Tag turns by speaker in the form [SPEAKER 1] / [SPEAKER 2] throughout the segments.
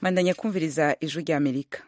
[SPEAKER 1] bandanya kumviriza ijwi rya amerika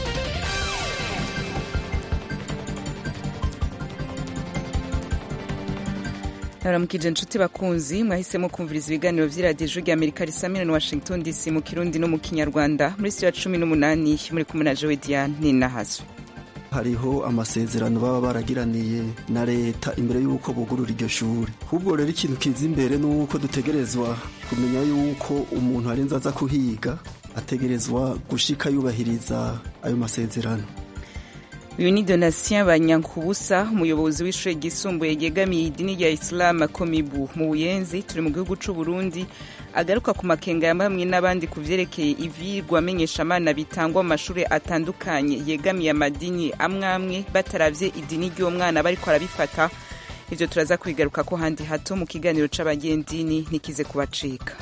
[SPEAKER 1] naramukije inshuti bakunzi mwahisemo kumviriza ibiganiro vy'iradiyo ijwi rya amerika risamira na washington dc mu kirundi no mu kinyarwanda muri siyo ya cumi n'umunani muri kumwe na jowe diane ninahazo
[SPEAKER 2] hariho amasezerano baba baragiraniye na leta imbere y'uko bugurura iryo shuri ahubwo rero ikintu kiza imbere ni uko dutegerezwa kumenya y'uko umuntu arenze aza kuhiga ategerezwa gushika yubahiriza ayo masezerano
[SPEAKER 1] uyu ni donatien banyankubusa umuyobozi w'ishuri ryisumbuye ryegamiye idini rya isilamu komibu mu buyenzi turi mu gihugu c'u burundi agaruka ku makenga ya bamwe n'abandi ku vyerekeye ivyigwa menyeshamana bitangwa mu mashuri atandukanye yegamiye amadini amwe amwe bataravye idini ry'uwo mwana bariko arabifata ivyo turaza kubigaruka ko handi hato mu kiganiro c'abagendini ntikize kubacika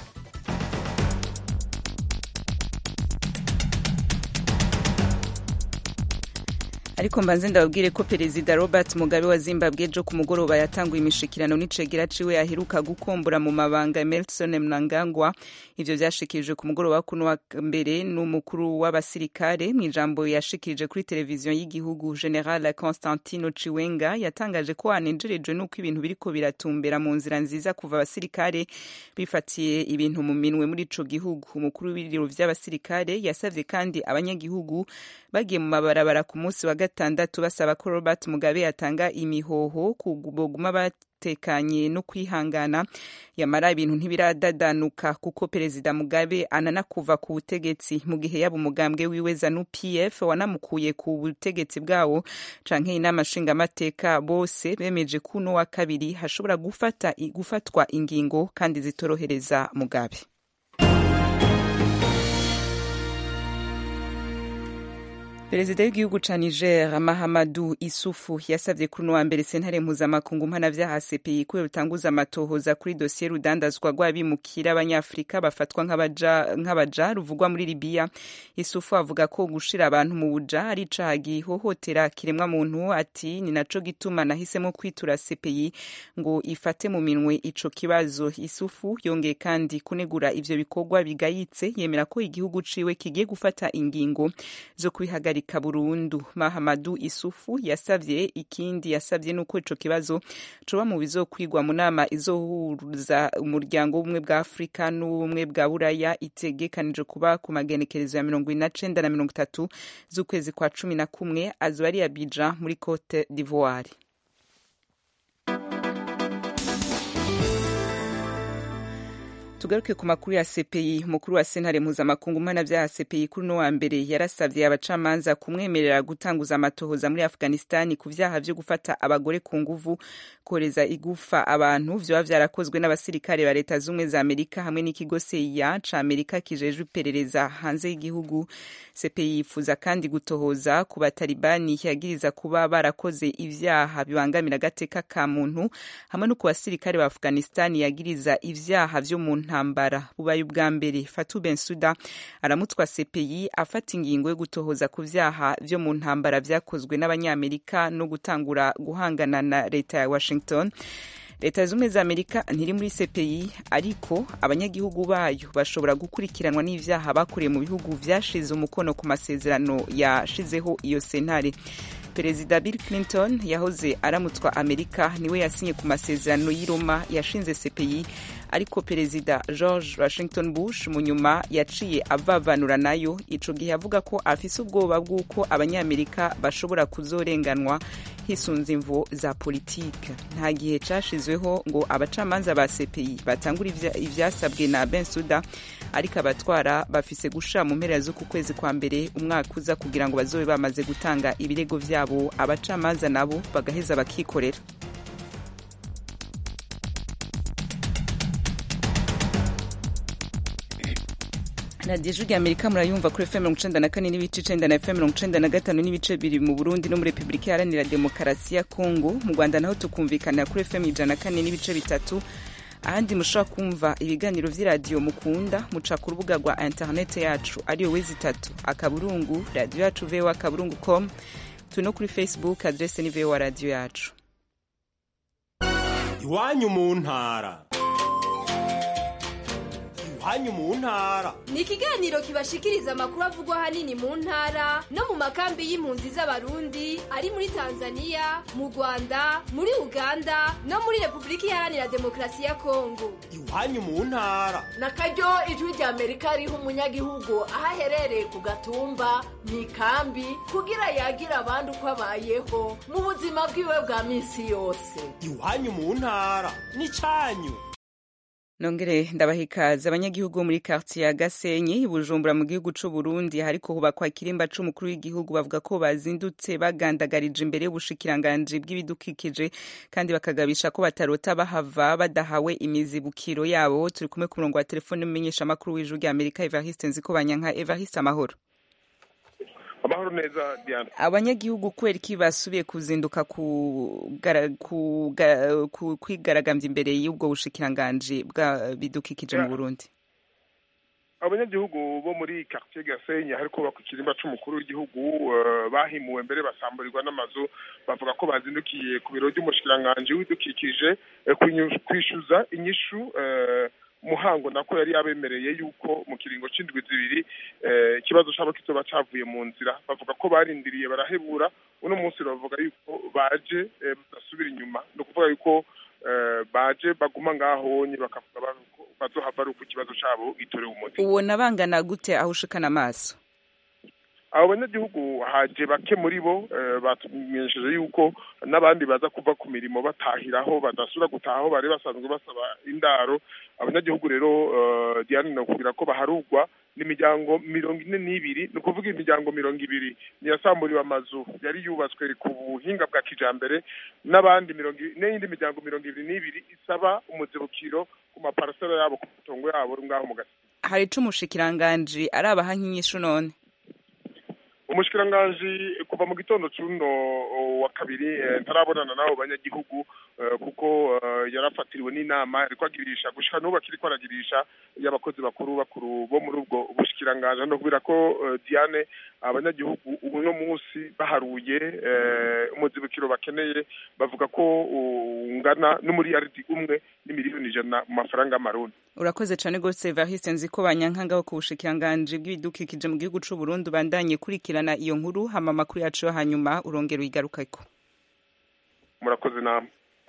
[SPEAKER 1] ariko mbanze ndababwire ko perezida robert mugabe wa zimbabwe ejo ku mugoroba yatanguye imishikirano n'icegera ciwe yaheruka gukombora mu mabanga emerson mnangagwa ivyo vyashikirijwe ku mugoroba kuno wa mbere n'umukuru w'abasirikare mu ijambo yashikirije kuri televiziyo y'igihugu general constantino chiwenga yatangaje ko anenjerejwe n'uko ibintu biriko biratumbera mu nzira nziza kuva abasirikare bifatiye ibintu mu minwe muri ico gihugu umukuru w'ibiro vy'abasirikare yasavye kandi abanyagihugu bagiye mu mabarabara ku munsi wa gatandatu basaba ko robert mugabe yatanga imihoho boguma batekanye no kwihangana yamara ibintu ntibiradadanuka kuko perezida mugabe anana kuva ku butegetsi mu gihe yaba umugambwe wiwe zanu pf wanamukuye ku butegetsi bwawo canke inama nshingamateka bose bemeje ko uno wa kabiri hashobora gufata, gufatwa ingingo kandi zitorohereza mugabe perezida w'igihugu ca niger mahamadu isufu yasavye kuri uno wa mbere sentare mpuzamakungu mpanavyaha cpi ko rutanguza amatohoza kuri dosiye rudandazwa rw'abimukira abanyafurika bafatwa nk'abaja ruvugwa muri libiya isufu avuga ko gushira abantu mu buja ari icaha gihohotera kiremwa muntu ati ni naco gituma nahisemo kwitura cpi ngo ifate mu minwe ico kibazo isufu yongeye kandi kunegura ivyo bikorwa bigayitse yemera ko igihugu ciwe kigiye gufata ingingo zo kwihagarika guhagarika burundu mahamadu isufu yasavye ikindi yasavye nuko ico kibazo coba mu bizokwigwa mu nama izohuza umuryango w'ubumwe bwa afurika n'ubumwe bwa buraya itegekanije kuba ku magenekerezo ya mirongo ine na cenda na mirongo itatu z'ukwezi kwa cumi na kumwe azoba ari abija muri cote d'ivoire tugaruke ku makuru ya CPI umukuru wa sentare mpuzamakungu mpanavyaha CPI kuri no wa mbere yarasavye abacamanza kumwemerera gutanguza amatohoza muri Afghanistan ku vyaha vyo gufata abagore ku nguvu koreza igufa abantu vyoba vyarakozwe n'abasirikare ba leta z'umwe za Amerika hamwe n'ikigo CIA ca Amerika kijejwe iperereza hanze y'igihugu CPI yifuza kandi gutohoza ku batalibani yagiriza kuba barakoze ivyaha bibangamira agateka ka muntu hamwe no ku basirikare ba Afghanistan yagiriza ivyaha vyo mu ntambara bubaye ubwa mbere Fatou Bensouda aramutwa CPI afata ingingo yo gutohoza ku vyaha vyo mu ntambara vyakozwe n'abanyamerika no gutangura guhangana na leta ya Washington leta zumwe za amerika ntiri muri cpi ariko abanyagihugu bayo bashobora gukurikiranwa n'ivyaha bakoreye mu bihugu vyashize umukono ku masezerano yashizeho iyo sentare perezida bill clinton yahoze aramutswa amerika niwe yasinye ku masezerano y'i roma yashinze cpi ariko perezida george washington bush mu nyuma yaciye avavanura nayo ico gihe avuga ko afise ubwoba bw'uko abanyamerika bashobora kuzorenganwa hisunze imvo za politike nta gihe cashizweho ngo abacamanza ba cpi batangura ivyasabwe na bensuda ariko abatwara bafise gushira mu mpera z'uku kwezi kwa mbere umwaka uza kugira ngo bazobe bamaze gutanga ibirego vyabo abacamanza nabo bagaheza bakikorera radiyo ijwi amerika murayumva kuri fm mirongo icenda na kane n'ibice icenda na fm mirongo icenda na gatanu n'ibice bibiri mu burundi no muri repubulika iharanira demokarasi ya kongo mu rwanda naho tukumvikanira kuri fm ijana na kane n'ibice bitatu ahandi mushobora kumva ibiganiro vy'iradiyo mukunda muca ku rubuga rwa interinete yacu ariyo wezi itatu akaburungu radiyo yacu voa akaburungu com turi no kuri facebook adrese ni voa radiyo yacu
[SPEAKER 3] iwanyu mu ntara iwanyu mu ntara
[SPEAKER 4] ni ikiganiro kibashikiriza amakuru avugwa ahanini mu ntara no mu makambi y'impunzi z'abarundi ari muri tanzania mu rwanda muri uganda no muri repubulika iharanira demokarasi ya kongo
[SPEAKER 3] iwanyu mu ntara
[SPEAKER 5] na karyo ijwi rya amerika riha umunyagihugu aho aherereye ku gatumba mu ikambi kugira yagira abandi uko abayeho mu buzima bwiwe bwa minsi yose
[SPEAKER 3] iwanyu mu ntara n'icyanyu
[SPEAKER 1] nongere ndabaha ikaze abanyagihugu bo muri quartier ya Gasenyi Bujumbura mu gihugu c'u Burundi hariko hubakwa ikirimba c'umukuru w'igihugu bavuga ko bazindutse bagandagarije imbere y'ubushikiranganji bw'ibidukikije kandi bakagabisha ko batarota bahava badahawe imizibukiro yabo turi kumwe ku murongo wa telefone mumenyesha makuru w'ijuru rya Amerika Evariste Nzikobanyanka Evariste amahoro
[SPEAKER 6] amahoro neza Diana
[SPEAKER 1] abanyagihugu kubera iki basubiye kuzinduka kwigaragambya imbere y'ubwo bushikiranganji bwa bidukikije mu Burundi
[SPEAKER 6] abanyagihugu bo muri quartier Gasenyi hariko kubakwa ikirimba c'umukuru w'igihugu bahimuwe mbere basamburirwa n'amazu bavuga ko bazindukiye ku biro by'umushikiranganji w'ibidukikije kwishyuza inyishu muhango nako yari yabemereye yuko mu kiringo c'indwi zibiri ikibazo cabo kizoba cavuye mu nzira bavuga ko barindiriye barahebura uno munsi bavuga yuko baje badasubira inyuma ni ukuvuga yuko baje baguma ngahonye bakavuga bazohava ari uko ikibazo cabo gitorewe umuti
[SPEAKER 1] ubona bangana gute aho ushikana amaso
[SPEAKER 6] abo banyagihugu haje bake muri bo batumenyesheje yuko n'abandi baza kuva ku mirimo batahiraho badasubira gutaha aho bari basanzwe basaba indaro abanyagihugu rero diane nakubwira ko baharugwa n'imiryango mirongo ine n'ibiri ni ukuvuga imiryango mirongo ibiri niyasamburiwe amazu yari yubatswe ku buhinga bwa kijambere n'abandi mirongo n'iyindi miryango mirongo ibiri n'ibiri isaba umuzibukiro ku maparasera yabo ku matongo yabo ngaho mu gasi
[SPEAKER 1] hari ico umushikiranganji arabaha nk'inyishu none
[SPEAKER 6] umushikiranganji kuva mu gitondo cuno wa kabiri ntarabonana n'abo banyagihugu kuko yarafatiriwe n'inama ariko agirisha gushika n'ubu akiriko aragirisha y'abakozi bakuru bakuru bo muri ubwo bushikiranganji no kubera ko Diane abanyagihugu uno munsi baharuye umuzibukiro bakeneye bavuga ko ungana n'umuriyaridi umwe n'imiliyoni ijana mu mafaranga y'amarundi
[SPEAKER 1] urakoze cane gose Evariste nziko banyankangaho ku bushikiranganji bw'ibidukikije mu gihugu c'u Burundi bandanye kurikirana iyo nkuru hama amakuru yacu yo hanyuma urongera uyigarukako
[SPEAKER 6] murakoze namwe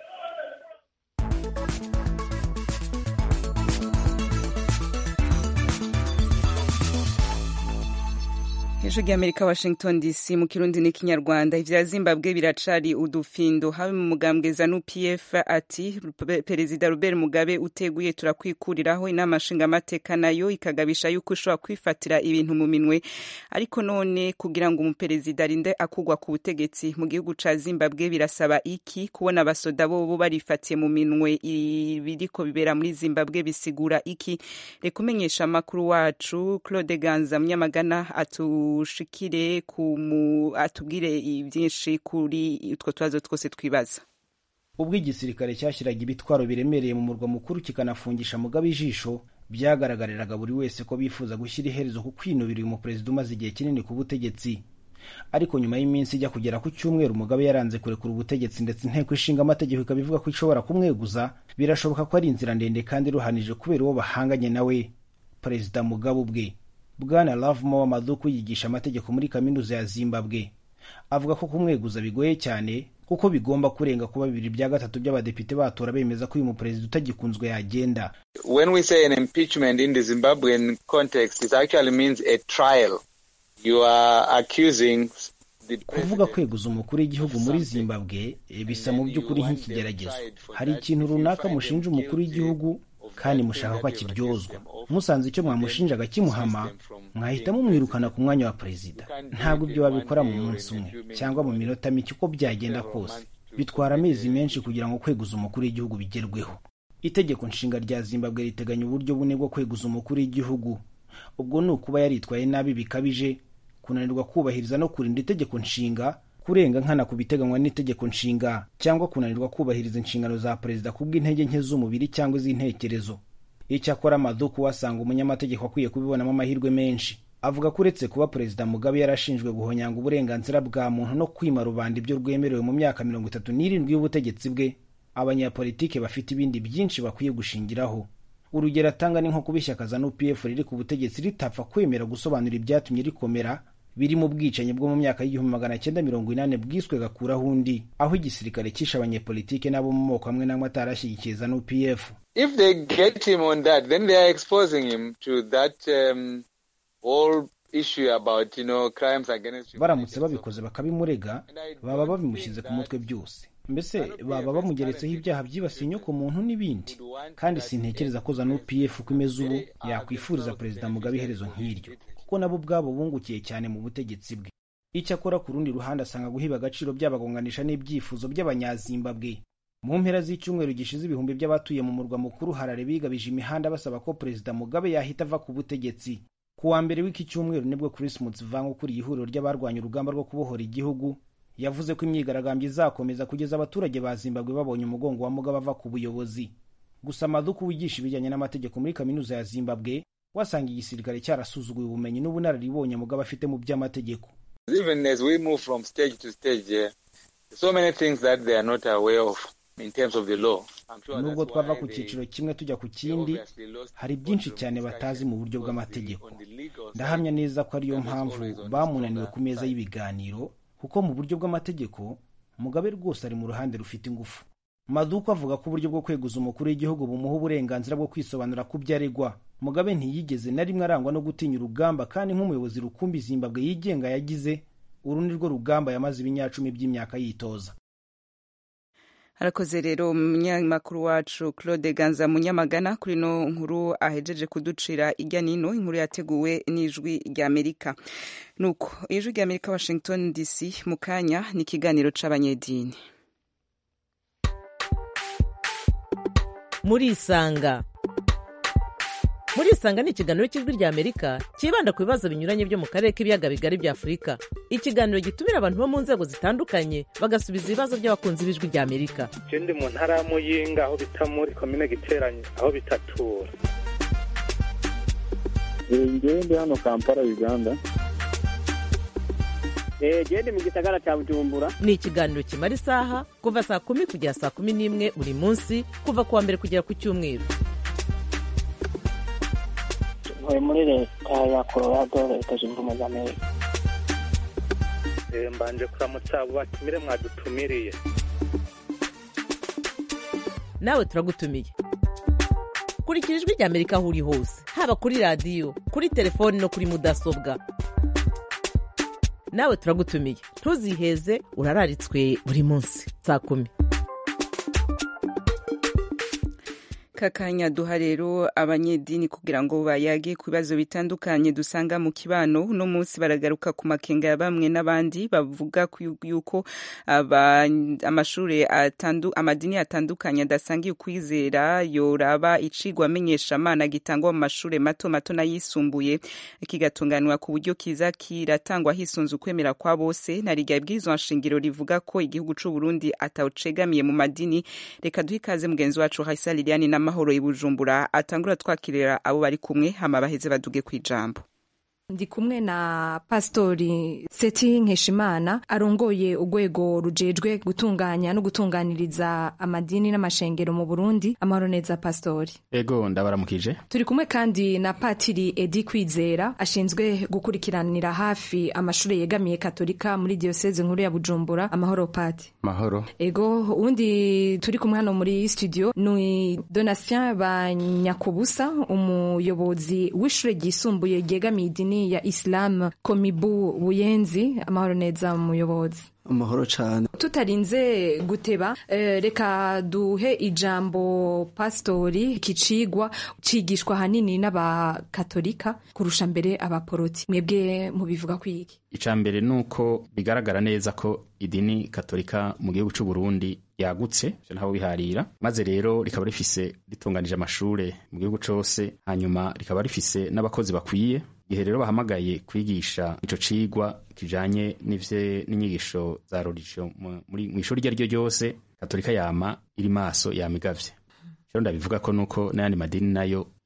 [SPEAKER 1] ijwi ry'amerika washington dc mu kirundi n'ikinyarwanda ivya zimbabwe biracari udufindo habe mu mugambwe zanu pf ati perezida robert mugabe uteguye turakwikuriraho inama nshingamateka nayo ikagabisha yuko ishobora kwifatira ibintu mu minwe ariko none kugira ngo umuperezida arinde akugwa ku butegetsi mu gihugu ca zimbabwe birasaba iki kubona abasoda bobo barifatiye mu minwe ibiriko bibera muri zimbabwe bisigura iki reka umenyesha amakuru wacu claude ganza munyamagana atu ushikire atubwire byinshi kuri utwo tubazo twose twibaza
[SPEAKER 7] ubwo igisirikare cyashyiraga ibitwaro biremereye mu murwa mukuru kikanafungisha mugabe ijisho byagaragariraga buri wese ko bifuza gushyira iherezo ku kwinubira uyu muperezida umaze igihe kinini ku butegetsi ariko nyuma y'iminsi ijya kugera ku cyumweru mugabe yaranze kurekura ubutegetsi ndetse inteko ishinga amategeko ikaba ivuga ko ishobora kumweguza birashoboka ko ari inzira ndende kandi iruhanije kubera uwo bahanganye nawe perezida mugabe ubwe bwana lavmo w'amaduku yigisha amategeko muri kaminuza ya zimbabwe avuga ko kumweguza bigoye cyane kuko bigomba kurenga kuba bibiri bya gatatu by'abadepite batora bemeza ko uyu muperezida utagikunzwe yagenda
[SPEAKER 8] when we say an impeachment in the zimbabwean context it actually means a trial you are accusing
[SPEAKER 7] kuvuga kweguza umukuru w'igihugu muri zimbabwe bisa mu by'ukuri nk'ikigeragezo hari ikintu runaka mushinja umukuru w'igihugu kandi mushaka ko akiryozwa musanze icyo mwamushinjaga kimuhama mwahita mumwirukana ku mwanya wa perezida ntabwo ibyo wabikora mu munsi umwe cyangwa mu minota mike uko byagenda kose bitwara amezi menshi kugira ngo kweguza umukuru w'igihugu bigerweho itegeko nshinga rya zimbabwe riteganya uburyo bune bwo kweguza umukuru w'igihugu ubwo ni ukuba yaritwaye nabi bikabije kunanirwa kubahiriza no kurinda itegeko nshinga kurenga nkana ku biteganywa n'itegeko nshinga cyangwa kunanirwa kubahiriza inshingano za perezida kubw'intege nke z'umubiri cyangwa iz'intekerezo icyakora amaduku wasanga umunyamategeko akwiye kubibonamo amahirwe menshi avuga ko uretse kuba perezida mugabe yarashinjwe guhonyanga uburenganzira bwa muntu no kwima rubanda ibyo rwemerewe mu myaka mirongo itatu n'irindwi y'ubutegetsi bwe abanyapolitike bafite ibindi byinshi bakwiye gushingiraho urugero atanga ni nko kuba ishyaka za nupf riri ku butegetsi ritapfa kwemera gusobanura ibyatumye rikomera biri mu bwicanyi bwo mu myaka y'igihumbi magana cyenda mirongo inani bwiswe gakuraho undi aho igisirikare cyishe abanyepolitike n'abo mu moko amwe n'amwe atarashyigikiye za nupf
[SPEAKER 8] If they get him on that, then they are exposing him to that um, whole issue about you know crimes against
[SPEAKER 7] baramutse babikoze bakabimurega baba babimushyize ku mutwe byose mbese baba bamugeretseho ibyaha byibasiye inyoko muntu n'ibindi kandi sintekereza ko za nupf uko imeze ubu yakwifuriza perezida mugabe iherezo nk'iryo kuko nabo ubwabo bungukiye cyane mu butegetsi bwe icyakora ku rundi ruhande asanga guhiba agaciro byabagonganisha n'ibyifuzo by'abanyazimbabwe mu mpera z'icyumweru gishize ibihumbi by'abatuye mu murwa mukuru harare bigabije imihanda basaba ko perezida mugabe yahita ava ku butegetsi ku wa mbere w'iki cyumweru nibwo chris mutsvanga ukuriye ihuriro ry'abarwanya urugamba rwo kubohora igihugu yavuze ko imyigaragambyo izakomeza kugeza abaturage ba zimbabwe babonye umugongo wa mugabe ava ku buyobozi gusa maduku wigisha ibijyanye n'amategeko muri kaminuza ya zimbabwe wasanga igisirikare cyarasuzuguye ubumenyi n'ubunararibonye mugabe afite mu by'amategeko
[SPEAKER 8] Even as we move from stage to stage, yeah, so many things that they are not aware of in terms of the law. I'm sure
[SPEAKER 7] nubwo
[SPEAKER 8] that's
[SPEAKER 7] twava
[SPEAKER 8] why
[SPEAKER 7] ku
[SPEAKER 8] they-
[SPEAKER 7] cyiciro kimwe tujya ku
[SPEAKER 8] they
[SPEAKER 7] kindi
[SPEAKER 8] obviously lost
[SPEAKER 7] hari
[SPEAKER 8] the
[SPEAKER 7] byinshi
[SPEAKER 8] courtroom
[SPEAKER 7] cyane batazi
[SPEAKER 8] discussion
[SPEAKER 7] mu buryo
[SPEAKER 8] because
[SPEAKER 7] bw'amategeko
[SPEAKER 8] the- on the legal side,
[SPEAKER 7] ndahamya neza ko ariyo
[SPEAKER 8] Mugabe is
[SPEAKER 7] mpamvu
[SPEAKER 8] always on the
[SPEAKER 7] bamunaniwe
[SPEAKER 8] stronger
[SPEAKER 7] ku meza
[SPEAKER 8] side.
[SPEAKER 7] y'ibiganiro kuko mu buryo bw'amategeko mugabe rwose ari mu ruhande rufite ingufu maduku avuga ko uburyo bwo kweguza umukuru w'igihugu bumuha uburenganzira bwo kwisobanura ku byo aregwa mugabe ntiyigeze na rimwe arangwa no gutinya urugamba kandi nk'umuyobozi rukumbi zimbabwe yigenga yagize uru ni rwo rugamba yamaze ibinyacumi by'imyaka yitoza
[SPEAKER 1] harakoze rero umunyamakuru wacu claude ganza munyamagana kuri ino nkuru ahejeje kuducira ijya nino inkuru yateguwe n'ijwi ry'amerika nuko ijwi ry'amerika washington dc mu kanya ni ikiganiro c'abanyedini
[SPEAKER 9] murisanga murisanga ni ikiganiro cy'ijwi ry'amerika cyibanda ku bibazo binyuranye byo mu karere k'ibiyaga bigari bya afurika ikiganiro gitumira abantu bo mu nzego zitandukanye bagasubiza ibibazo by'abakunzi b'ijwi ry'amerika
[SPEAKER 10] je ndi mu ntara ya muyinga aho bita muri komine giteranye aho bitatura
[SPEAKER 11] ngewe ndi hano kampala uganda
[SPEAKER 12] gende mu gisagara cya bujumbura
[SPEAKER 9] ni ikiganiro kimara isaha kuva saa kumi kugera saa kumi n'imwe buri munsi kuva ku wa mbere kugera ku cyumweru
[SPEAKER 12] ntuye muri leta ya colorado leta zunze ubumwe za amerika
[SPEAKER 10] Eh, mbanje kuramutsa abo batumire mwadutumiriye
[SPEAKER 9] nawe turagutumiye kurikira ijwi ry'amerika aho uri hose haba kuri radiyo kuri telefoni no kuri mudasobwa nawe turagutumiye ntuziheze urararitswe buri munsi saa kumi
[SPEAKER 1] kakanya duha rero abanyedini kugira ngo bayage ku bibazo bitandukanye dusanga mu kibano uno munsi baragaruka ku makenga ya bamwe n'abandi bavuga ku- yuko aba- amashuri atandu, amadini atandukanye adasangiye ukwizera yoraba icigwa amenyeshamana gitangwa mu mashuri mato mato n'ayisumbuye kigatunganwa ku buryo kiza kiratangwa hisunze ukwemera kwa bose na riga ibwirizwa nshingiro rivuga ko igihugu c'u Burundi atawucegamiye mu madini reka duhe ikaze mugenzi wacu Haisa Liliane n'amahoro i Bujumbura atangura twakirira abo bari kumwe hama baheze baduge kwijambo
[SPEAKER 13] ndi kumwe na pasitori seti nkeshimana arongoye urwego rujejwe gutunganya no gutunganiriza amadini n'amashengero mu burundi amahoro neza pasitori
[SPEAKER 14] ego ndabaramukije
[SPEAKER 13] turi kumwe kandi na patiri edi kwizera ashinzwe gukurikiranira hafi amashuri yegamiye katolika muri diyoseze nkuru ya bujumbura amahoro pati
[SPEAKER 14] mahoro
[SPEAKER 13] ego uwundi turi kumwe hano muri studio ni donatien banyakubusa umuyobozi w'ishure ryisumbuye ryegamiye idini ya islam komibu buyenzi amahoro neza muyobozi
[SPEAKER 2] amahoro cyane
[SPEAKER 13] tutarinze guteba eh, reka duhe ijambo pasitori kicigwa cigishwa hanini n'abakatolika kurusha mbere abaporoti mwebwe mubivuga kwiki
[SPEAKER 14] icya mbere ni uko bigaragara neza ko idini katolika mu gihugu cy'u Burundi yagutse ivyo ntaho biharira maze rero rikaba rifise ritunganije amashure mu gihugu cose hanyuma rikaba rifise n'abakozi bakwiye igihe rero bahamagaye kwigisha ico cigwa kijanye n'ivye n'inyigisho za religion mu- muri mu ishuri iryo ari ryo ryose katolika yama iri maso yama igavye rero ndabivuga ko nuko n'ayandi madini nayo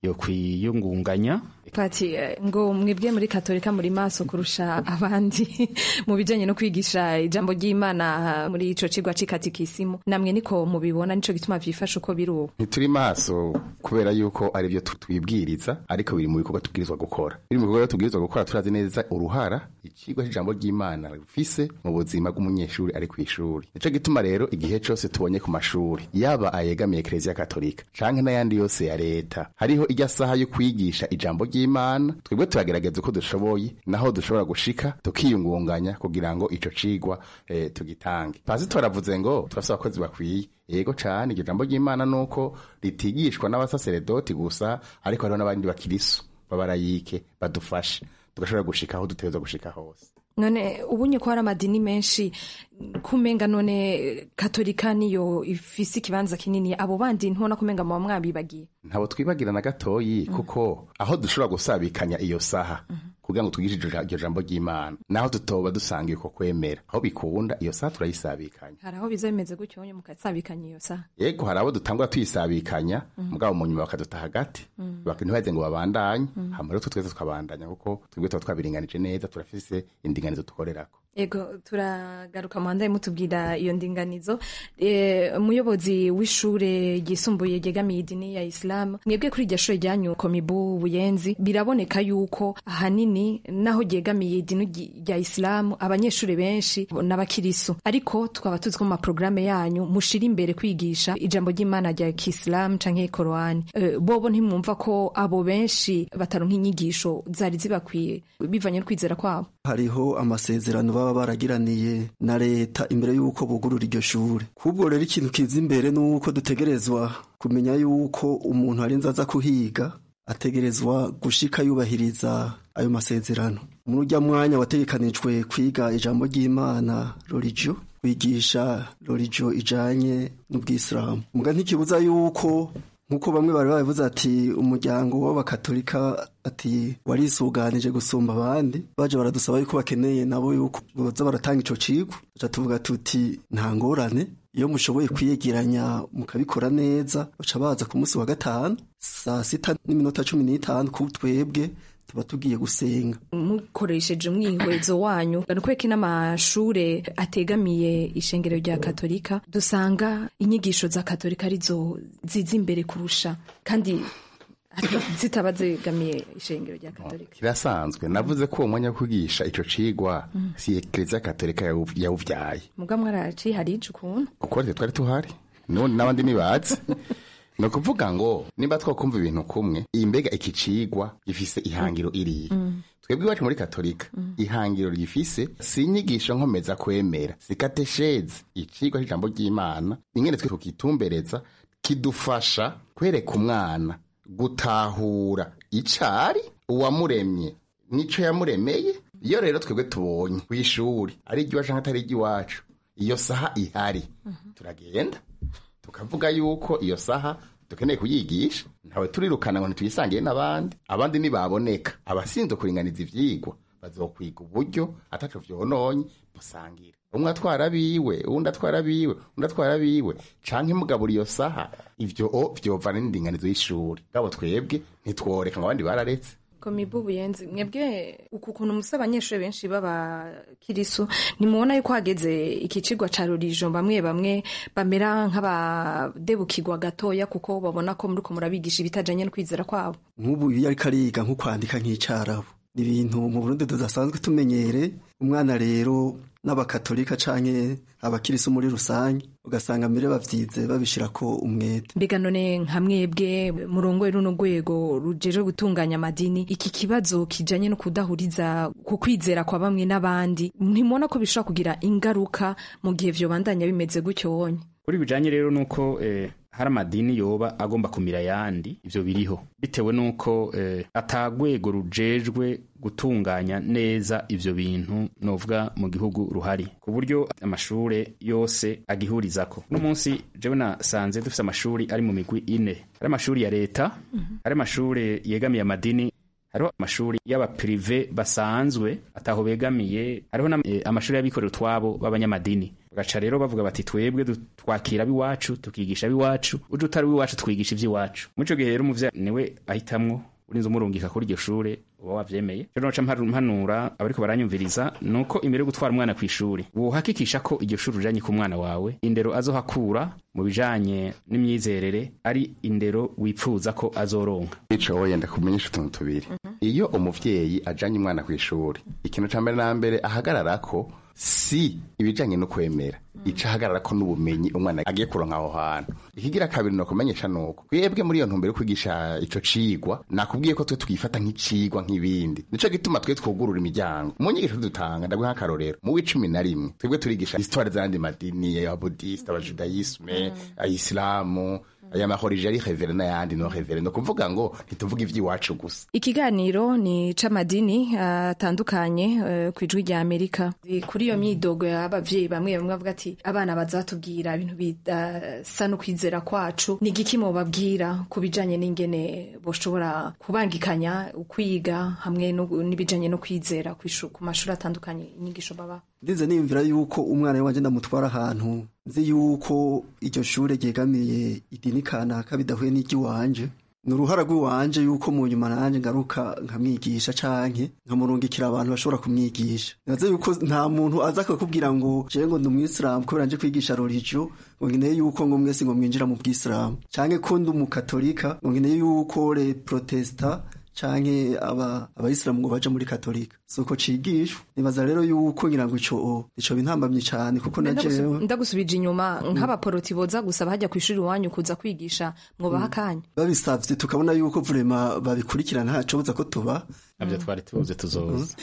[SPEAKER 14] yo kwiyungunganya
[SPEAKER 13] pati eh, ngo mwebwe muri katolika muri maso kurusha abandi mu bijanye no kwigisha ijambo ry'imana muri ico cigwa c'ikatikisimu namwe niko mubibona nico gituma vyifasha uko biri ubu
[SPEAKER 15] ntituri maso kubera yuko ari byo twibwiriza ariko biri mu bikorwa tubwirizwa gukora biri mu bikorwa tubwirizwa gukora turazi neza uruhara ikigwa c'ijambo ry'imana rufise mu buzima bw'umunyeshuri ari kw'ishuri nico gituma rero igihe cose tubonye ku mashuri yaba ayegamiye ekereziya katolika canke n'ayandi yose ya leta hariho irya saha yo kwigisha ijambo ry'imana twebwe turagerageza uko dushoboye naho dushobora gushika tukiyungunganya kugira ngo ico cigwa eh, tugitange pasitori avuze ngo turafise abakozi bakwiye yego cane iryo jambo ry'imana nuko ritigishwa n'abasaseredoti gusa ariko hariho n'abandi bakirisu babarayike badufashe tugashobora gushika aho dutegerezwa gushika hose
[SPEAKER 13] none ubunye ko hari amadini menshi kumenga none katolika niyo ifise ikibanza kinini abo bandi ntubona kumenga muba mwabibagiye
[SPEAKER 15] ntabo twibagira na gatoyi kuko aho dushobora gusabikanya iyo saha kugira ngo twigishe iryo ja- iryo jambo ry'imana naho tutoba dusanga uko kwemera aho bikunda iyo saha turayisabikanya
[SPEAKER 13] hari aho biza bimeze gutyo nyine mukasabikanya iyo saha
[SPEAKER 15] yego hari abo dutangura tuyisabikanya
[SPEAKER 13] Mhm.
[SPEAKER 15] mugabo mu nyuma bakaduta hagati
[SPEAKER 13] Mhm.
[SPEAKER 15] baka- ntibaze ngo babandanye
[SPEAKER 13] Mhm.
[SPEAKER 15] hama rero twe twese tukabandanya kuko twebwe tuba twabiringanije neza turafise indinganizo dukorerako
[SPEAKER 13] ego turagaruka muhandaye mutubwira iyo ndinganizo e, umuyobozi w'ishure ryisumbuye ryegamiye idini ya isilamu mwebwe kuri iryo shure ryanyu komibu buyenzi biraboneka yuko ahanini naho ryegamiye idini ry- rya isilamu abanyeshuri benshi n'abakirisu ariko tukaba tuzi ko mu maporogaramu yanyu mushira imbere kwigisha ijambo ry'imana rya kisilamu canke korowani e, bobo ntimwumva ko abo benshi bataronka inyigisho zari zibakwiye bivanye no kwizera kwabo
[SPEAKER 2] hariho amasezerano baba baragiraniye na leta imbere y'uko bugurura iryo shure kubwo rero ikintu kiza imbere ni uko dutegerezwa kumenya y'uko umuntu arinze aza kuhiga ategerezwa gushika yubahiriza ayo masezerano muri urya mwanya wategekanijwe kwiga ijambo ry'imana rorigio kwigisha rorigio ijanye n'ubwisilamu muga ntikibuza y'uko nk'uko bamwe bari babivuze ati umuryango w'abakatolika ati warisuganije gusumba abandi baje baradusaba yuko bakeneye nabo yuko boza baratanga ico cigwa tuca tuvuga tuti nta ngorane iyo mushoboye kwiyegeranya mukabikora neza baca baza ku munsi wa gatanu saa sita n'iminota cumi n'itanu ku twebwe tuba tugiye gusenga
[SPEAKER 13] mukoresheje umwihwezo wanyu ni ukubera ko n'amashure ategamiye ishengero rya katolika dusanga inyigisho za katolika arizo ziza imbere kurusha kandi ati- zitaba zegamiye ishengero rya katolika
[SPEAKER 15] kirasanzwe navuze ko uwo mwanya wo kwigisha ico cigwa
[SPEAKER 13] Mm.
[SPEAKER 15] si ekereziya katolika yawu- yawuvyaye
[SPEAKER 13] muga mwaraci hari ico ukuntu
[SPEAKER 15] kuko twe twari tuhari nubundi n'abandi ntibazi ni ukuvuga ngo nimba twakumva ibintu kumwe iyi mbega iki cigwa gifise ihangiro iriya
[SPEAKER 13] Mm.
[SPEAKER 15] twebwe iwacu muri katolika ihangiro ryifise si inyigisho nkomeza kwemera si kateshezi icigwa c'ijambo ry'imana ingene twe tukitumbereza kidufasha kwereka umwana gutahura icari uwamuremye nico yamuremeye iyo rero twebwe tubonye kw'ishuri ari iry'iwacu canke atari iry'iwacu iyo saha ihari turagenda tukavuga yuko iyo saha dukeneye kuyigisha ntawe turirukana ngo ntituyisangiye n'abandi abandi nibaboneka abasinzwe kuringaniza ivyigwa bazokwiga uburyo ataco vyononye busangira umwe atwara abiwe uwundi atwara abiwe undi atwara abiwe canke mugabura iyo saha ivyo o vyovana n'indinganizo y'ishuri ngabo twebwe ntitworeka ngo abandi bararetse
[SPEAKER 13] komibu buyenzi mwebwe uku kuntu musa abanyeshuri benshi b'abakirisu nimubona yuko hageze iki cigwa ca rurijo bamwe bamwe bamera nk'abadebukirwa gatoya kuko babona ko muriko murabigisha ibitajanye no kwizera kwabo
[SPEAKER 2] nk'ubu iyo ariko ariga nko kwandika nk'icarabu ni ibintu mu burundi tudasanzwe tumenyere umwana rero n'abakatolika canke abakirisu muri rusange ugasanga mbere bavyize babishirako umwete
[SPEAKER 13] mbega none nka mwebwe murongoye runo rwego rujeje gutunganya amadini iki kibazo kijanye no kudahuriza ku kwizera kwa bamwe n'abandi ntimubona ko bishobora kugira ingaruka mu gihe vyobandanya bimeze gutyo wonye
[SPEAKER 14] kuri bijanye rero nuko eh, hari amadini yoba agomba kumira ayandi ivyo biriho bitewe nuko eh, atagwego rujejwe gutunganya neza ivyo bintu novuga mu gihugu ruhari ku buryo amashure yose agihurizako no munsi jewe nasanze dufise amashuri ari mu migwi ine hari amashuri ya leta hari amashuri yegamiye amadini hari hariho amashuri y'abaprive basanzwe ataho begamiye hariho amashuri y'abikorera utwabo b'abanyamadini bagaca rero bavuga bati twebwe twakira ab'iwacu tukigisha ab'iwacu uje utari w'iwacu twigisha iby'iwacu muri ico gihe rero umuvyeyi niwe ahitamwo urinze umurungika kuri iryo shure uba wavyemeye rero noca mpanura abariko baranyumviriza nuko imbere yo gutwara umwana kw'ishuri wohakikisha ko iryo shuri ujanye ku mwana wawe indero azohakura mu bijanye n'imyizerere ari indero wipfuza ko azoronka
[SPEAKER 15] ico yenda kumenyesha utuntu tubiri iyo umuvyeyi ajanye umwana kw'ishuri ikintu ca mbere na mbere ahagararako si ibijanye no kwemera ica ahagarara ko n'ubumenyi umwana agiye kuronka aho hantu ikigira kabiri no kumenyesha nuko twebwe muri iyo ntumbero yo kwigisha ico cigwa nakubwiye ko twe twifata nk'icigwa nk'ibindi nico gituma twe twugurura imiryango mu nyigisho dutanga ndaguha nk'akarorero mu w'icumi na rimwe twebwe turigisha histoire z'ayandi madini y'ababudisite abajudayisme ayisilamu aya mahorije ari revere n'ayandi no revere no kuvuga ngo ntituvuga ivy'iwacu gusa
[SPEAKER 13] ikiganiro ni c'amadini atandukanye uh, ku ijwi rya amerika kuri iyo myidogo y'abavyeyi bamwe bamwe bavuga ati abana bazatubwira ibintu bidasa no kwizera kwacu ni igiki mubabwira ku bijanye n'ingene boshobora kubangikanya ukwiga hamwe n'ibijanye no kwizera ku mashuri atandukanye inyigisho baba
[SPEAKER 2] ndize niyumvira yuko umwana wanje ndamutwara ahantu nzi yuko iryo shure ryegamiye idini kanaka bidahuye n'iry'iwanje ni uruhara rw'iwanje yuko mu nyuma nanje ngaruka nkamwigisha canke nkamurungikira abantu bashobora kumwigisha naze yuko nta muntu aza akakubwira ngo jewe ngo ndi umwisilamu kubera nje kwigisha rorigio ngo nkeneye yuko ngo mwese ngo mwinjira mu bwisilamu canke ko ndi umukatolika ngo nkeneye yuko le protesta canke aba abayisilamu ngo baje muri katolika suko cigishwa nibaza rero yuko ngira ngo ico ico bintambamye cane kuko na jewe
[SPEAKER 13] ndagusubije inyuma nk'abaporoti boza gusaba hajya ku ishuri iwanyu kuza kwigisha mwobaha akanya
[SPEAKER 2] babisavye tukabona yuko vurema babikurikirana ntaco buza ko tuba
[SPEAKER 14] navyo twari tubuze tuzoza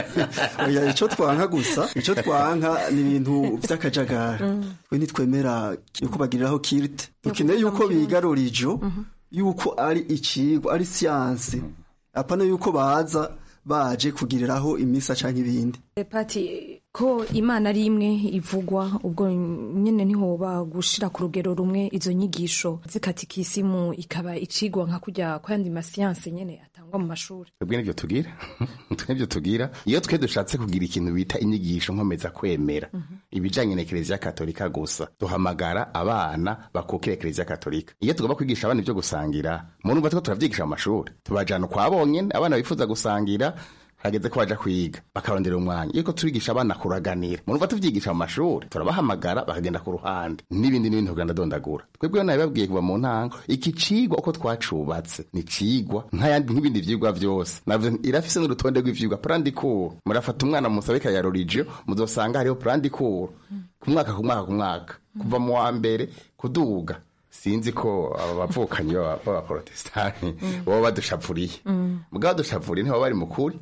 [SPEAKER 2] oya ico twanka gusa ico twanka ni ibintu vy'akajagari twe ntitwemera yuko bagiriraho kirite dukeneye yuko biga rorijo yuko ari icigwa ari siyanse apana yuko baza baje kugiriraho imisa canke ibindi
[SPEAKER 13] pati ko imana ari imwe ivugwa ubwo nyene ntihoba gushira ku rugero rumwe izo nyigisho zikatikisimu ikaba icigwa nka kurya kwandi masiyanse nyene atangwa mu mashuri
[SPEAKER 15] twebwe nivyo tugira twe nivyo tugira iyo twe dushatse kugira ikintu bita inyigisho nkomeza kwemera ibijanye na ekereziya katolika gusa duhamagara abana bakukira ekereziya katolika iyo tugomba kwigisha abana ivyo gusangira murumva tuko turavyigisha mu mashuri tubajana kwa bonyene abana bifuza gusangira hageze ko baja kwiga bakarondera umwanya iyo turigisha abana kuraganira murumva tuvyigisha mu mashuri turabahamagara bakagenda ku ruhande n'ibindi n'ibindi kugenda dondagura twebwe nabibabwiye kuva mu ntango iki cigwa uko twacubatse ni cigwa nk'ayandi nk'ibindi vyigwa vyose navyo irafise n'urutonde rw'ivyigwa prandikuru murafata umwana musabe ya rorigio muzosanga hariho prandikuru ku mwaka ku mwaka ku mwaka kuva mu wa mbere kuduga sinzi ko aba bavukanyi b'abaporotesitanti baba badushapfuriye mugabo badushapfuriye ntibaba bari mukuri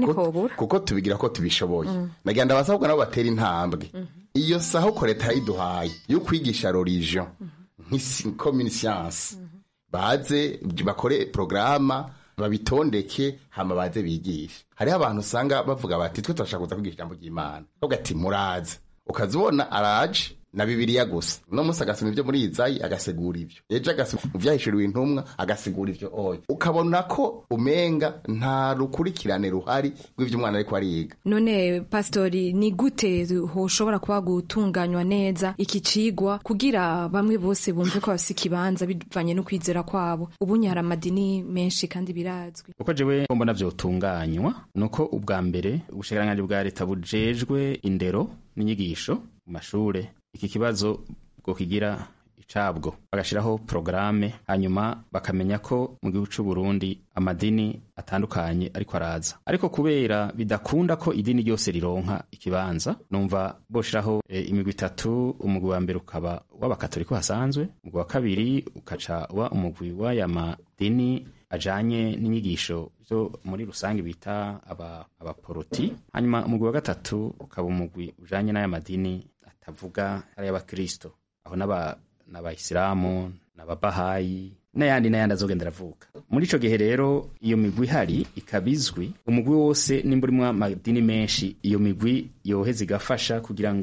[SPEAKER 15] kuko tubigira ko tubishoboye nagira ndabasabwa nabo batera intambwe iyo saho ko leta yayiduhaye yo kwigisha rorijo nk'ikommuni siyansi baze bakore porogaramu babitondeke hama baze bigisha hariho abantu usanga bavuga bati twe turashaka kuza kwigisha ijambo ry'imana bavuga ati muraze ukazibona araje na bibiliya gusa uno munsi agasoma ibyo muri izayi agasegura ivyo ejo agasoma mu vyahishuriwe intumwa agasigura ivyo oya ukabona ko umenga nta rukurikirane ruhari rw'ivyo umwana ariko ariga
[SPEAKER 13] none pastori ni gute hoshobora kuba gutunganywa neza iki cigwa kugira bamwe bose bumve ko bafise ikibanza bivanye no kwizera kwabo ubunye hari amadini menshi kandi birazwi
[SPEAKER 14] uko jewe mbona vyotunganywa nuko ubwa mbere ubushikiranganji bwa leta bujejwe indero n'inyigisho mu mashure iki kibazo bwo kigira icabwo bagashiraho porogaramu hanyuma bakamenya ko mu gihugu c'u Burundi amadini atandukanye ariko araza ariko kubera bidakunda ko idini ryose rironka ikibanza numva boshiraho e, imigwi itatu umugwi wa mbere ukaba w'abakatolika hasanzwe umugwi wa kabiri ukaca wa umugwi w'aya madini ajanye n'inyigisho zo muri rusange bita abaporoti aba hanyuma umugwi wa gatatu ukaba umugwi ujanye n'aya madini atavuga ari y'abakristo aho n'abayisilamu n'ababahayi n'ayandi n'ayandi azogenda aravuka muri ico gihe rero iyo migwi ihari ikaba izwi umugwi wose nimba urimwo amadini menshi iyo migwi yoheza igafasha kugira ngo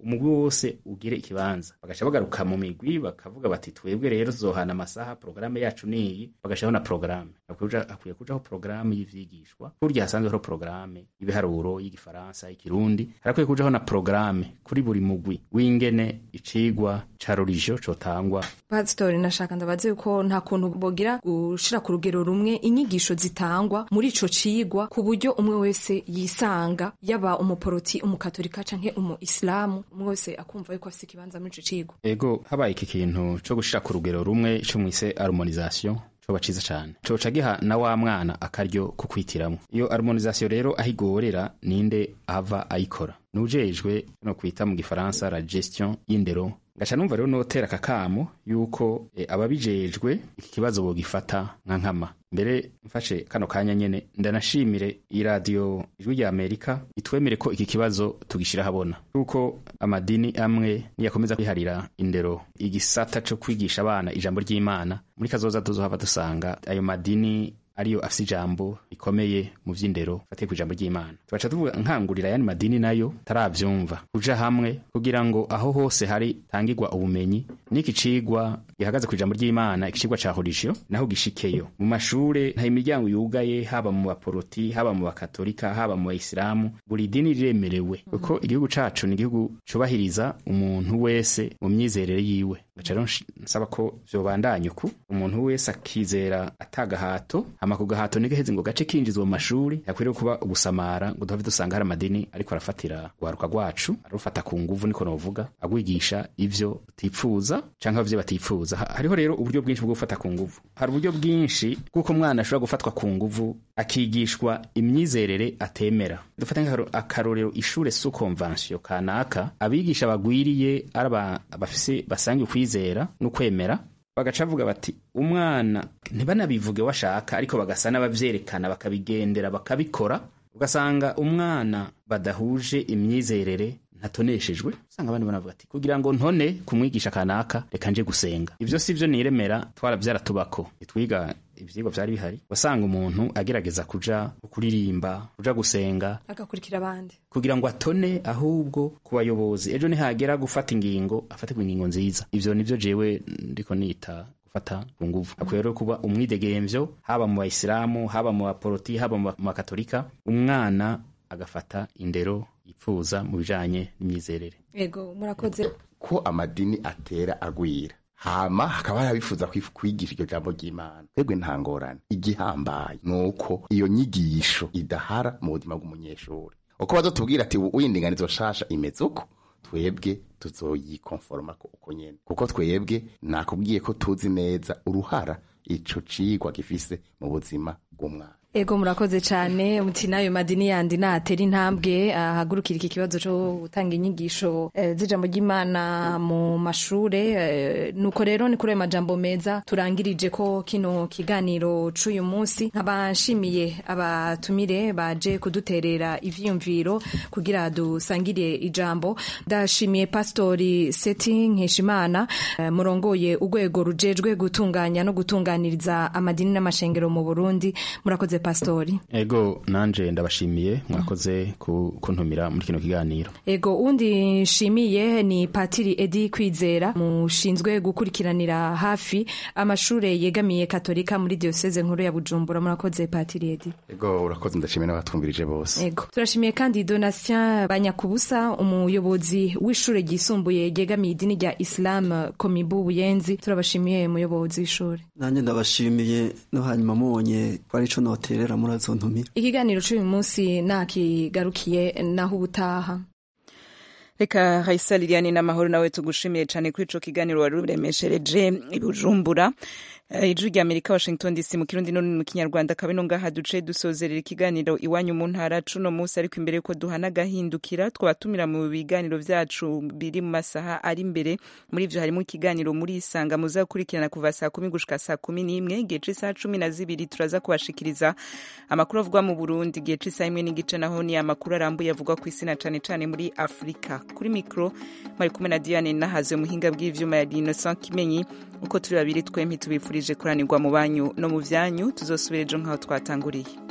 [SPEAKER 14] umugwi wose ugire ikibanza bagaca bagaruka mu migwi bakavuga bati twebwe rero tuzohana amasaha porogaramu yacu niyi bagashyiraho na porogaramu hakwiye kujaho porogaramu y'ivyigishwa kurya hasanzwe hariho porogaramu y'ibiharuro y'igifaransa y'ikirundi harakwiye kujaho na porogaramu kuri buri mugwi w'ingene icigwa ca rorijo cotangwa
[SPEAKER 13] pasitori nashaka ndabaze yuko nta kuntu bogira gushira ku rugero rumwe inyigisho zitangwa muri ico cigwa ku buryo umwe wese yisanga yaba umuporoti umukatolika canke umu isilamu umwe wese akumva yuko afise ikibanza muri ico cigwa
[SPEAKER 14] ego habaye iki kintu co gushira ku rugero rumwe ico mwise harmonisation coba ciza cane coca giha na wa mwana akaryo ko kwitiramwo iyo harmonisation rero aho igorera ninde ava ayikora nujejwe no kwita mu gifaransa la gestion y'indero ngaca numva rero notera akakamo yuko e, ababijejwe iki kibazo bogifata nka nkama mbere mfashe kano kanya nyene ndanashimire iyi radiyo ijwi rya amerika itwemere ko iki kibazo tugishira habona kuko amadini amwe niyakomeza kwiharira indero igisata co kwigisha abana ijambo ry'imana muri kazoza tuzohava dusanga ayo madini ariyo afise ijambo rikomeye mu vy'indero fatiye ku ijambo ry'imana tugaca tuvuga nkangurira yani madini nayo taravyumva kuja hamwe kugira ngo aho hose hari tangirwa ubumenyi n'iki cigwa gihagaze ku ijambo ry'imana iki cigwa ca horisho naho gishikeyo mu mashure nta imiryango yugaye haba mu baporoti haba mu bakatolika haba mu bayisilamu buri dini riremerewe kuko igihugu cacu ni igihugu cubahiriza umuntu wese mu myizerere yiwe gaca rero nsaba ko vyobandanya uku umuntu wese akizera atagahato hama ku gahato nigaheze ngo gace kinjizwa mu mashuri yakwiriye kuba ugusamara ngo duhave dusanga hari amadini ariko arafatira rwaruka rwacu arufata ku nguvu niko novuga agwigisha ivyo utipfuza canke ivyo batipfuza hariho rero uburyo bwinshi bwo gufata ku nguvu hari uburyo bwinshi bw'uko umwana ashobora gufatwa ku nguvu akigishwa imyizerere atemera dufata akarorero ishure su konvansiyo kanaka abigisha bagwiriye ari bafise basangiye ukwizera n'ukwemera bagaca bavuga bati umwana ntibanabivuge washaka ariko bagasa n'abavyerekana bakabigendera bakabikora ugasanga umwana badahuje imyizerere ntatoneshejwe usanga abandi banavuga ati kugira ngo ntone kumwigisha kanaka reka nje gusenga ivyo sivyo niremera twaravyaratubako twiga ivyigwa vyari bihari wasanga umuntu agerageza kuja kuririmba kuja gusenga
[SPEAKER 13] agakurikira abandi
[SPEAKER 14] kugira ngo atone ahubwo ku bayobozi ejo nihagera gufata ingingo afatirwa ingingo nziza ivyo nivyo jewe ndiko nita gufata ku nguvu akwiye rero kuba umwidegemvyo haba mu bayisilamu haba mu baporoti haba mu bakatolika umwana agafata indero yipfuza mu bijanye n'imyizerere
[SPEAKER 13] ego murakoze
[SPEAKER 15] ko amadini atera agwira hama hakaba hari abifuza kwigisha iryo jambo ry'imana twebwe nta ngorane igihambaye ni uko iyo nyigisho idahara mu buzima bw'umunyeshuri uko bazotubwira ati uyindinganizo shasha imeze uko twebwe tuzoyikonforoma uko nyene kuko twebwe nakubwiye ko tuzi neza uruhara ico cigwa gifise mu buzima bw'umwana
[SPEAKER 13] ego murakoze cyane muti nayo madini yandi natera intambwe ahagurukira iki kibazo cyo gutanga inyigisho e, z'ijambo ry'imana mu mashure e, nuko rero ni kuri ayo majambo meza turangirije ko kino kiganiro c'uyu munsi nkaba nshimiye abatumire baje kuduterera ivyiyumviro kugira dusangire ijambo ndashimiye pastori seti nkeshimana e, murongoye urwego rujejwe gutunganya no gutunganiriza amadini n'amashengero mu burundi murakoze pastori
[SPEAKER 14] ego nanje ndabashimiye mwakoze kuntumira muri kino kiganiro
[SPEAKER 13] ego undi nshimiye ni patiri edi kwizera mushinzwe gukurikiranira hafi amashure yegamiye katolika muri diocese nkuru ya bujumbura murakoze patiri edi
[SPEAKER 15] ego urakoze ndashimiye n'abatwumvirije bose
[SPEAKER 13] ego turashimiye kandi donatien banyakubusa umuyobozi w'ishure ryisumbuye ryegamiye idini rya islam komibu buyenzi turabashimiye umuyobozi w'ishure
[SPEAKER 2] nanjye ndabashimiye no hanyuma mubonye ko ari co note rero murazontumira
[SPEAKER 13] ikiganiro cy'uyu munsi nakigarukiye naho ubutaha
[SPEAKER 1] reka hayisa liliane n'amahoro nawe tugushimiye cyane kuri ico kiganiro wari uremeshereje i bujumbura ijwi rya amerika washington dc mu kirundi no mu kinyarwanda kabino ngaha duce dusozerera ikiganiro iwanyu mu ntara cuno munsi ariko imbere yuko duhana agahindukira twabatumira mu biganiro vyacu biri mu masaha ari imbere muri ivyo harimo ikiganiro muri isanga muzakurikirana kuva saa kumi gushika saa kumi n'imwe igihe c'isaha cumi na zibiri turaza kubashikiriza amakuru avugwa mu burundi igihe c'isaha imwe n'igice naho ni amakuru arambuye avugwa ku isi na cane cane muri afurika kuri mikro mwari kumwe na diane nahaze muhinga bw'ivyuma ya innocent kimenyi uko turi babiri twempi tubifurije kuranirwa mu banyu no mu vyanyu tuzosubira ejo nk'aho twatanguriye